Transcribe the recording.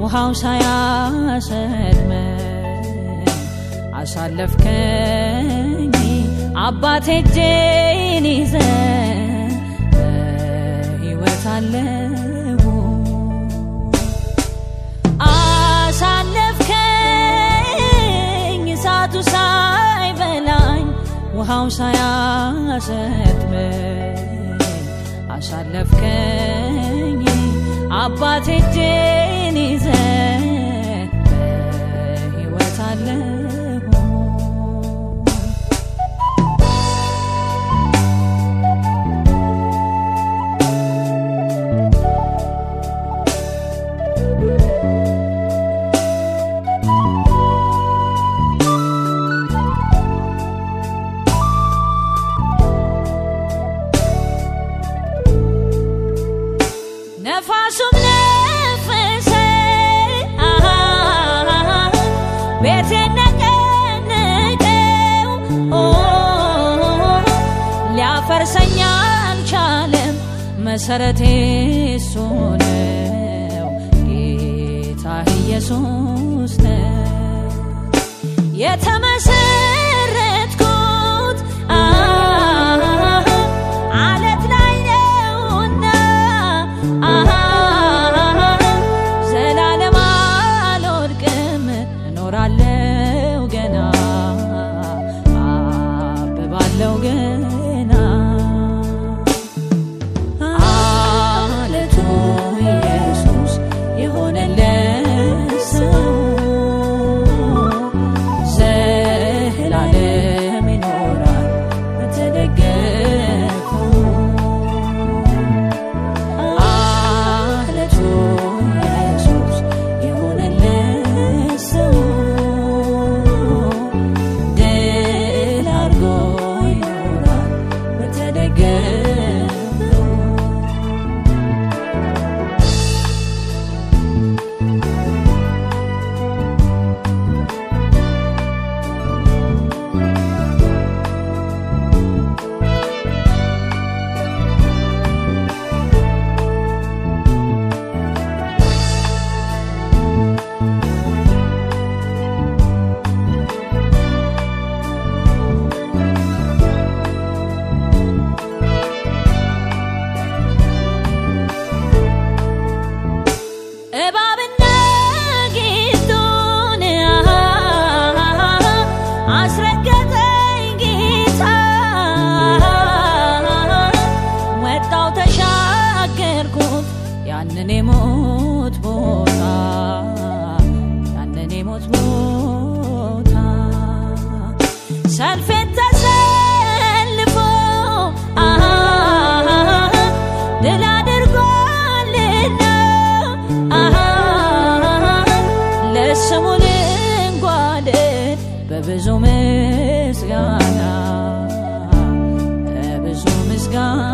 ውሃው ሳያሰጥመኝ አሳለፍከኝ አባቴ እጄን ይዘ በሕይወት አለሁ አሳለፍከኝ እሳቱ ሳይበላኝ ውሃው ሳያሰጥመኝ አሳለፍከኝ አባቴ እጄን ይዘ በሕይወት አለሁ ነፋሱም ነፈሰ ቤቴን ነቀነቀው ሊያፈርሰኝ አልቻለም መሰረቴ እሱ ነው ጌታ ኢየሱስ ነው የተመሰረትኩት አለት ላይ ነውና ዘላለም አልወድቅም እኖራለው ገና አብባለው ገና አለቱ ኢየሱስ የሆነለት ሰው ዘላለም ይኖራል በተደገፈው አለቱ ኢየሱስ የሆነለት ሰው ድል አድርጎ ይኖራል በተደገፈው እባብና ጊንጡን አስረገጠኝ ጌታ ወጣው ተሻገርኩት ያንን የሞት ቦታ ያንን የሞት ቦታ ሰልፌን ተሰልፎ ድል አድርጎልና ለስሙ ልንጓደድ በብዙ ምስጋና በብዙ ምስጋና